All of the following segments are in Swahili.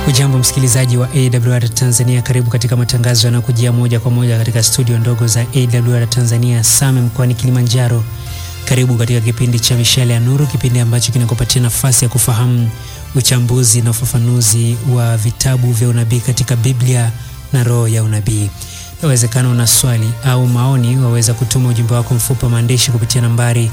Ujambo msikilizaji wa AWR Tanzania, karibu katika matangazo yanayokujia moja kwa moja katika studio ndogo za AWR Tanzania Same mkoani Kilimanjaro. Karibu katika kipindi cha Mishale ya Nuru, kipindi ambacho kinakupatia nafasi ya kufahamu uchambuzi na ufafanuzi wa vitabu vya unabii katika Biblia na roho ya unabii. Inawezekana una swali au maoni, waweza kutuma ujumbe wako mfupi wa maandishi kupitia nambari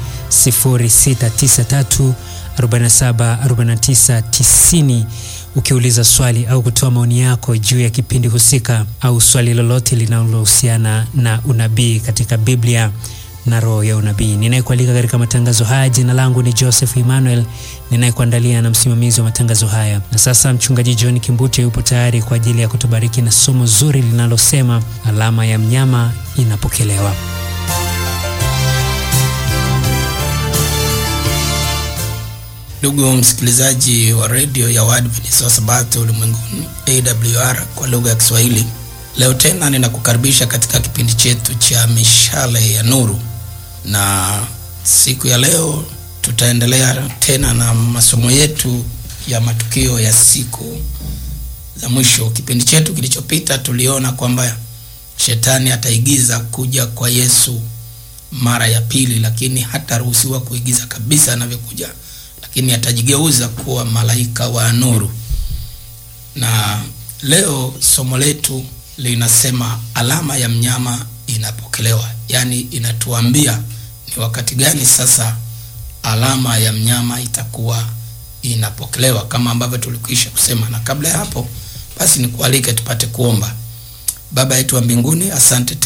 0693 47 49 90 ukiuliza swali au kutoa maoni yako juu ya kipindi husika au swali lolote linalohusiana na unabii katika Biblia na roho ya unabii. Ninayekualika katika matangazo haya, jina langu ni Joseph Emmanuel, ninayekuandalia na msimamizi wa matangazo haya. Na sasa mchungaji John Kimbute yupo tayari kwa ajili ya kutubariki na somo zuri linalosema alama ya mnyama inapokelewa. Ndugu msikilizaji wa redio ya Waadventista wa Sabato ulimwenguni AWR kwa lugha ya Kiswahili, leo tena ninakukaribisha katika kipindi chetu cha mishale ya nuru, na siku ya leo tutaendelea tena na masomo yetu ya matukio ya siku za mwisho. Kipindi chetu kilichopita tuliona kwamba shetani ataigiza kuja kwa Yesu mara ya pili, lakini hataruhusiwa kuigiza kabisa anavyokuja lakini atajigeuza kuwa malaika wa nuru. Na leo somo letu linasema alama ya mnyama inapokelewa, yaani inatuambia ni wakati gani sasa alama ya mnyama itakuwa inapokelewa, kama ambavyo tulikwisha kusema. Na kabla ya hapo basi, nikualike tupate kuomba. Baba yetu wa mbinguni, asante